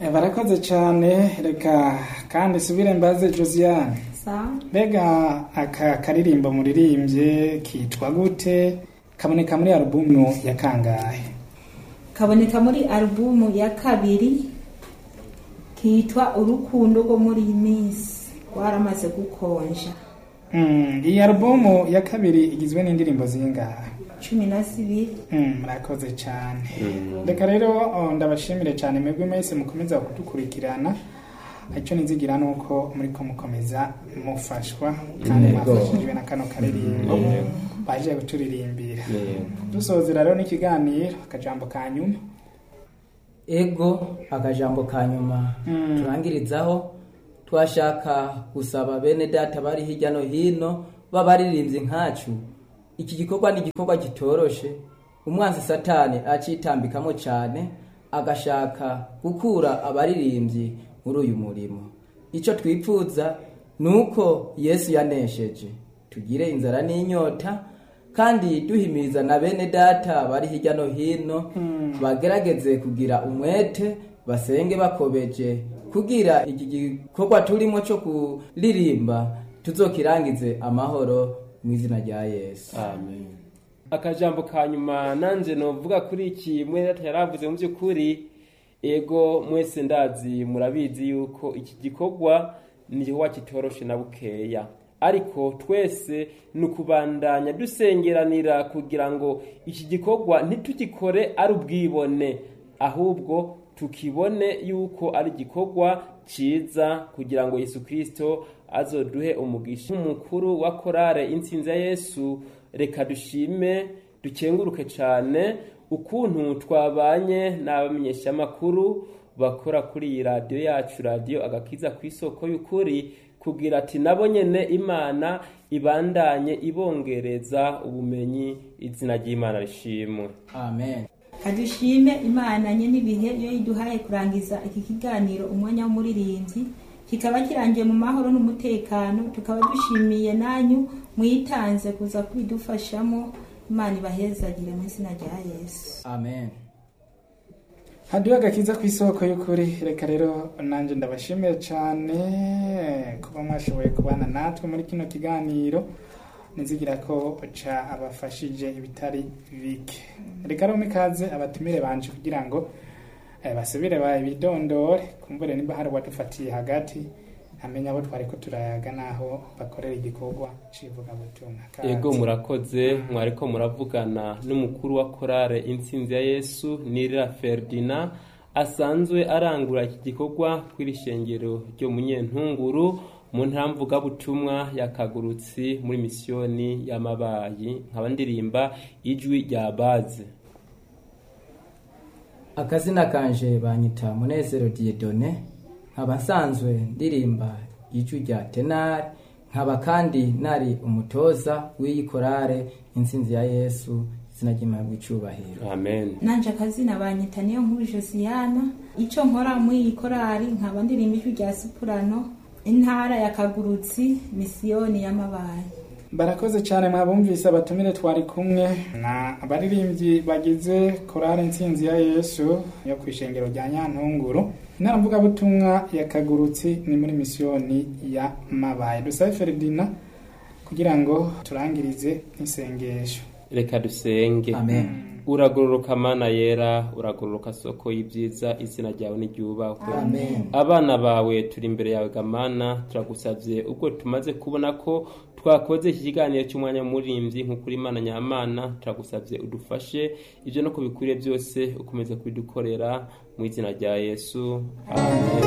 Eh, barakoze cyane reka kandi subire mbaze josiane sawa mbega aka karirimbo muririmbye kitwa gute kaboneka muri alubumu ya kangahe kaboneka muri alubumu ya kabiri kitwa urukundo rwo muri iyi minsi rwaramaze gukonja Mm, iyi alubumu ya kabiri igizwe n'indirimbo zingahe cumi na zibiri Mm, murakoze cyane reka rero oh, ndabashimire cyane mwebwe mwese mukomeza kudukurikirana icyo nizigira ni uko muri ko mukomeza mufashwa kandi Yego. mwafashijwe na kano karirimbo Yego. baje kuturirimbira Yego. dusozera rero n'ikiganiro akajambo ka nyuma ego akajambo ka nyuma Mm. turangirizaho twashaka gusaba bene data bari hirya no hino b'abaririmbyi nkacu iki gikorwa ni igikorwa kitoroshe umwanzi satani acitambikamo cyane agashaka gukura abaririmbyi muri uyu murimo icyo twipfuza ni uko yesu yanesheje tugire inzara n'inyota kandi duhimiriza na bene data bari hirya no hino bagerageze kugira umwete basenge bakobeje kugira iki gikorwa turimo cyo kuririmba tuzokirangize amahoro mu izina rya yesu amen akajambo ka nyuma nanjye novuga kuri iki mwene yaravuze mu by'ukuri ego mwese ndazi murabizi yuko iki gikorwa ni igikorwa kitoroshe na bukeya ariko twese ni ukubandanya dusengeranira kugira ngo iki gikorwa ntitugikore ari ubwibone ahubwo tukibone yuko ari igikorwa cyiza kugira ngo yesu kirisito azoduhe umugisha nk'umukuru wa korale insinzi ya yesu reka dushime dukenguruke cyane ukuntu twabanye n'abamenyeshamakuru bakora kuri iyi radiyo yacu radiyo agakiza ku isoko y'ukuri kugira ati nabo nyene imana ibandanye ibongereza ubumenyi izina ry'imana rishimwe amen kadushime imana nye n'ibihe iyo iduhaye kurangiza iki kiganiro umwanya w'umuririmbyi kikaba kirangiye mu mahoro n'umutekano tukaba dushimiye nanyu mwitanze kuza kubidufashamo imana ibahezagire mu izina rya yesu amen haduye agakiza ku isoko y'ukuri reka rero nanjye ndabashimiye cyane kuba mwashoboye kubana natwe muri kino kiganiro nizigira ko ca abafashije ibitari bike reka rero mikaze abatumire banje kugira ngo eh, basubire babidondore kumbure niba hari uwadufatiye hagati amenya abo twari ko turayaga naho bakorera igikorwa c'ivugabutumwa Kaze. ego murakoze mwariko muravugana n'umukuru wa korale intsinzi ya yesu nirira ferdina asanzwe arangura iki gikorwa kw'iri shengero ryo munyentunguru mu ntara mvugabutumwa ya kagurutsi muri misiyoni y'amabayi nkaba ndirimba ijwi rya baze akazina kanje banyita munezero diedone nkaba nsanzwe ndirimba ijwi rya tenari nkaba kandi nari umutoza w'iyi korale intsinzi ya yesu izina ry'imana bw'icubahiro amen nanje akazina banyita niyo nkuru josiyana icyo nkora muri iyi korari nkaba ndirimba ijwi rya sipurano intara ya kagurutsi misiyoni y'amabaye barakoze cyane mwabumvise abatumire twari kumwe na abaririmbyi bagize korale intsinzi ya yesu yo ku ishengero rya nyantunguru intaramvugabutumwa ya kagurutsi ni muri misiyoni ya mabaye dusabe feridina kugira ngo turangirize n'isengesho reka dusenge amen uragororoka mana yera uragororoka soko y'ibyiza izina ryawe n'iryubahwe amen abana bawe turi imbere yawe gamana turagusabye ubwo tumaze kubona ko twakoze iki kiganiro cy'umwanya w'umurimbyi nk'ukuri imana nyamana turagusabye udufashe ibyo no kubikwiriye byose ukomeze kubidukorera mu izina rya yesu amen